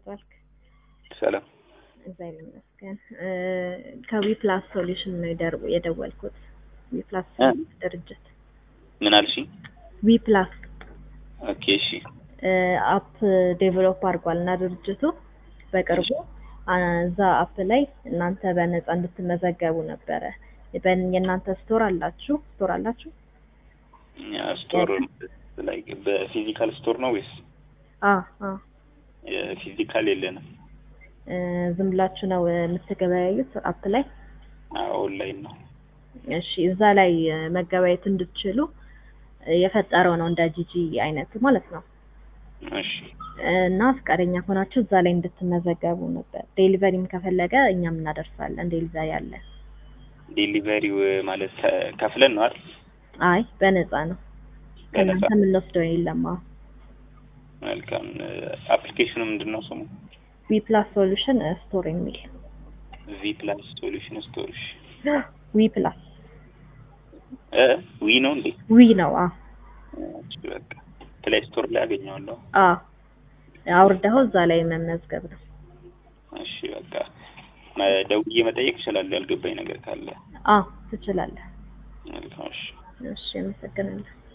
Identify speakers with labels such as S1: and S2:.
S1: ዋልክ?
S2: ሰላም
S1: እግዚአብሔር ይመስገን። ከዊ ፕላስ ሶሉሽን ነው የደር- የደወልኩት። ዊ ፕላስ
S2: እ?
S1: ድርጅት
S2: ምን አልሽኝ?
S1: ዊ ፕላስ
S2: ኦኬ እሺ
S1: አፕ ዴቨሎፕ አድርጓል እና ድርጅቱ በቅርቡ አ፣ እዛ አፕ ላይ እናንተ በነፃ እንድትመዘገቡ ነበረ። በን- የእናንተ ስቶር አላችሁ ስቶር አላችሁ?
S2: ያ ስቶር ላይ በፊዚካል ስቶር ነው ወይስ
S1: አ አ
S2: ፊዚካል የለንም?
S1: እ፣ ዝም ብላችሁ ነው የምትገበያዩት አፕ ላይ?
S2: ኦንላይን ነው።
S1: እሺ እዛ ላይ እ፣ መገበያየት እንድትችሉ እ፣ የፈጠረው ነው እንደ ጂጂ አይነት ማለት ነው።
S2: እሺ
S1: እና ፈቃደኛ ከሆናችሁ እዛ ላይ እንድትመዘገቡ ነበር። ዴሊቨሪም ከፈለገ እኛም እናደርሳለን። ዴሊቨሪ አለ።
S2: ዴሊቨሪው ማለት ከ- ከፍለን ነው አይደል?
S1: አይ በነፃ ነው።
S2: በነፃ
S1: ከእናንተ የምንወስደው የለም። አዎ
S2: መልካም። አፕሊኬሽኑ ምንድን ነው ስሙ?
S1: ዊ ፕላስ ሶሉሽን ስቶር የሚል
S2: ቪ ፕላስ ሶሉሽን ስቶር። እሺ
S1: ዊ ፕላስ
S2: እ ዊ ነው እንዴ?
S1: ዊ ነው። አዎ
S2: እሺ በቃ ፕሌይ ስቶር ላይ አገኘዋለሁ።
S1: አዎ አውርደኸው እዛ ላይ መመዝገብ ነው።
S2: እሺ በቃ መ- ደውዬ መጠየቅ እችላለሁ ያልገባኝ ነገር ካለ።
S1: አዎ ትችላለህ።
S2: መልካም እሺ
S1: እሺ አመሰግናለሁ።